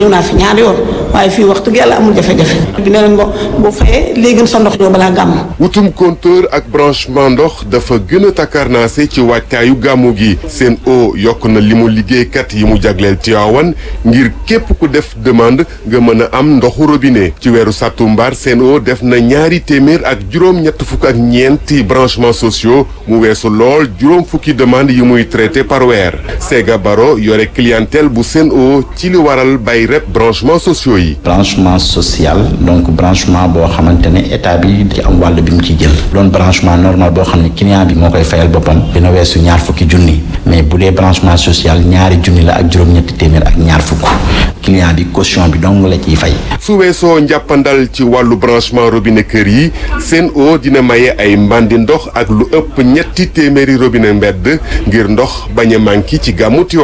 ñëw naa fi ñaari yoon waaye fii wax dëgg yàlla amul jafe-jafe bi nee nañ bo boo fayee léegi sa ndox ñëw balaa gàmm wutum compteur ak branchement ndox dafa gën a takkarnaase ci waajtaayu gàmmu gi seen o yokk na li mu liggéeykat yi mu jagleel Tiwaawan ngir képp ku def demande nga mën a am ndoxu robinet ci weeru sàttumbar seen o def na ñaari téeméer ak juróom ñett fukk ak ñeenti branchements sociaux mu weesu lool juróom fukki demande yi muy traité par weer Sega Baro yore clientèle bu seen o ci li waral bay rep branchements sociaux yi branchement social donc branchement boo xamante ne état bi di am wàll bi mu ci jël doon branchement normal boo xam ne client bi moo koy fayal boppam dina weesu ñaar fukki junni mais bu dee branchement social ñaari junni la ak juróom-ñetti téeméer ak ñaar fukk client bi caution bi dong la ciy fay. su weesoo njàppandal ci wàllu branchement robinet kër yi Sen'Eau dina maye ay mbandi ndox ak lu ëpp ñetti téeméeri robinet mbedd ngir ndox bañ a manqué ci gàmmu Tiwaawan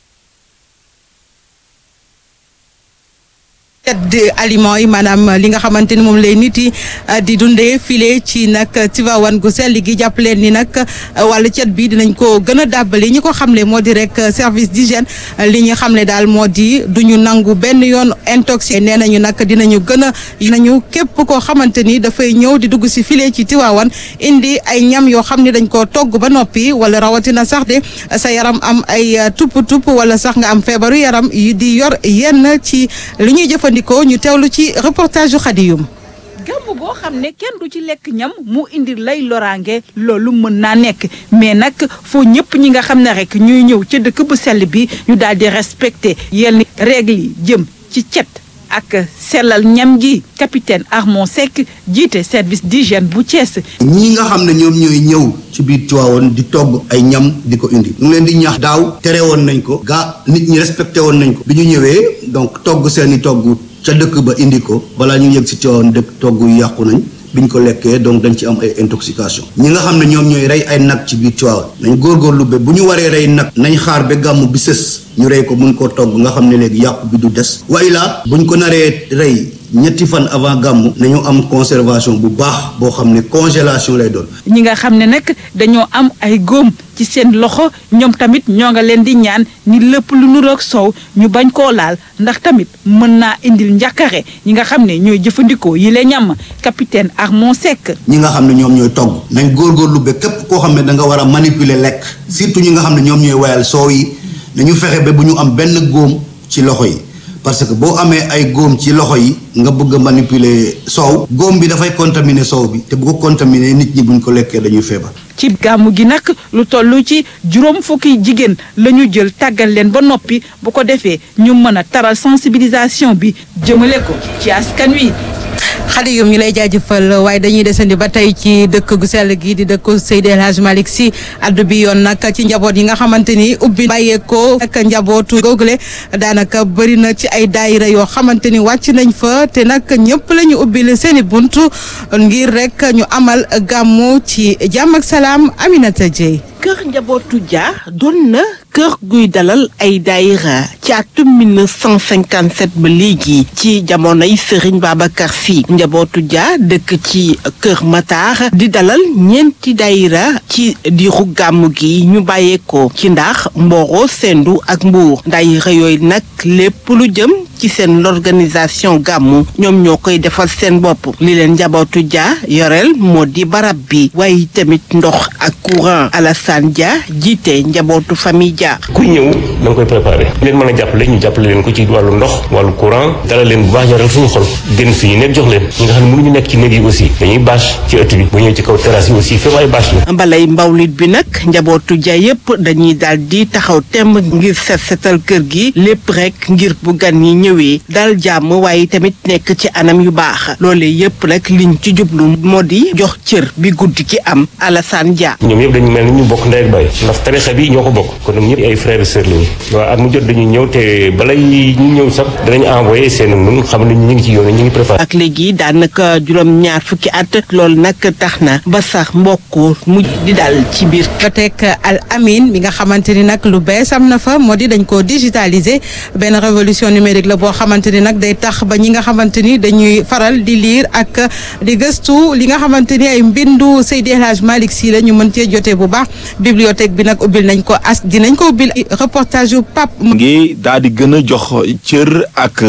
de aliments yi maanaam li nga xamante ni moom lay nit yi di dundee file ci nag Tivaouane gu sell gi jàpp leen ni nag wàllu cet bi dinañ ko gën a dàbbali ñi ko xamle moo di rek service d'hygiène li ñu xamle daal moo di duñu nangu benn yoon intoxiqué nee nañu nag dinañu gën a nañu képp koo xamante ni dafay ñëw di dugg si file ci Tivaouane indi ay ñam yoo xam ne dañ koo togg ba noppi wala rawatina sax de sa yaram am ay tupp tupp wala sax nga am feebaru yaram yi di yor yenn ci li ñuy jëfandikoo ko ñu teewlu ci reportage yu Xadiyum gàmmu goo xam ne kenn du ci lekk ñam mu indi lay loraange loolu mën naa nekk mais nag foo ñëpp ñi nga xam ne rek ñuy ñëw ca dëkk bu sell bi ñu daal di respecté yenn règle yi jëm ci cet ak sellal ñam gi capitaine Armand Seck jiite service d'hygiène bu Thiès. ñii nga xam ne ñoom ñooy ñëw ci biir Tivaouane di togg ay ñam di ko indi ñu ngi leen di ñaax daaw tere woon nañ ko gaa nit ñi respecté woon nañ ko bi ñu ñëwee donc togg seeni togg ca dëkk ba indi ko balaa ñu yëg si Tivaouane dëkk togg yu yàqu nañ biñ ko lekkee donc dañ ci am ay intoxication ñi nga xam ne ñoom ñooy rey ay nag ci biir Tivaouane nañ góorgóorlu ba bu ñu waree rey nag nañ xaar ba gàmm bi sës ñu rey ko mun koo togg nga xam ne léegi yàqu bi du des wa ilaa buñ ko naree rey ñetti fan avant gàmmu nañu am conservation bu baax boo xam ne congélation lay doon ñi nga xam ne nag dañoo am ay góom ci seen loxo ñoom tamit ñoo nga leen di ñaan ni lépp lu nuroog soow ñu bañ koo laal ndax tamit mën naa indil njàkkare ñi nga xam ne ñooy jëfandikoo yi la ñam capitaine Armand Seck ñi nga xam ne ñoom ñooy togg nañ góorgóorlu ba képp koo xam ne da nga war a manipuler lekk surtout ñi nga xam ne ñoom ñooy wayal soow yi nañu fexe ba bu ñu am benn góom ci loxo yi parce que boo amee ay góom ci loxo yi nga bëgg a manipuler soow góom bi dafay contaminer soow bi te bu ko contaminer nit ñi buñ ko lekkee dañuy feebar ci gàmmu gi nag lu toll ci juróom fukki jigéen la ñu jël tàggal leen ba noppi bu ko defee ñu mën a taral sensibilisation bi jëmale ko ci askan wi xale yum ñu lay jaajëfal waaye dañuy desandi ba tey ci dëkk gu sell gi di dëkk Seydi El Hadj Malick Sy addu bi yoon nag ci njaboot yi nga xamante ni ubbi bàyyeekoo ak njabootu googule daanaka bëri na ci ay daayira yoo xamante ni wàcc nañ fa te nag ñëpp la ñu ubbil seen i buntu ngir rek ñu amal gàmmu ci jàmm ak salaam Aminata Dieye kër njabootu Dia doon na kër guy dalal ay daayira ci atum 1957 ba léegi ci jamonoy Serigne Babacar Sy njabootu Dia dëkk ci kër Matar di dalal ñeenti daayira ci diiru gàmmu gi ñu bàyyeekoo ci ndax Mboro Sendu ak Mbuur daayira yooyu nag lépp lu jëm ci seen l'organisation gàmmu ñoom ñoo koy defal seen bopp li leen njabootu Dia yoreel moo di barab bi waaye tamit ndox ak courant Alassane Dia jiite njabootu famille Dia. kuy ñëw da nga koy préparé leen mën a jàppale ñu jàppale leen ko ci wàllu ndox wàllu courant dala leen bu baax yaral suñu xol gën fi ñu nekk jox leen ñi nga xam ne mënuñu nekk ci néeg yi aussi dañuy bâche ci ëtt bi bu ñëw ci kaw terrasse yi aussi fépp ay bâche la mbalay mbawlit bi nag njabootu Dia yépp dañuy daal di taxaw temb ngir set setal kër gi lépp rek ngir bu gan yi ñëwee dal jàmm waaye tamit nekk ci anam yu baax loolee yépp rek liñ ci jublu moo di jox cër bi guddi ki am Alassane Dia. ñoom yëpp dañu mel ni ñu bokk ndey ak baay ndax tarixa bi ñoo ko bokk kon ñoom ñëpp ay frères et sœurs lañu waaw at mu jot dañuy ñëw te balay ñu ñëw sax danañ envoyé seen nun xam ne ñu ngi ci yoon ñu ngi préparé ak léegi daanaka juróom ñaar fukki at loolu nag tax na ba sax mbokk mu di dal ci biir bibliothèque Al Amin bi nga xamante ni nag lu bees am na fa moo di dañ ko digitaliser benn révolution numérique la boo xamante ni nag day tax ba ñi nga xamante ni dañuy faral di liir ak di gëstu li nga xamante ni ay mbindu Seydi El Hadj Malick Sy la ñu mën cee jotee bu baax bibliothèque bi nag ubbil nañ ko as dinañ ko ubbil reportage yu Pape ngi daal di gën a jox cër ak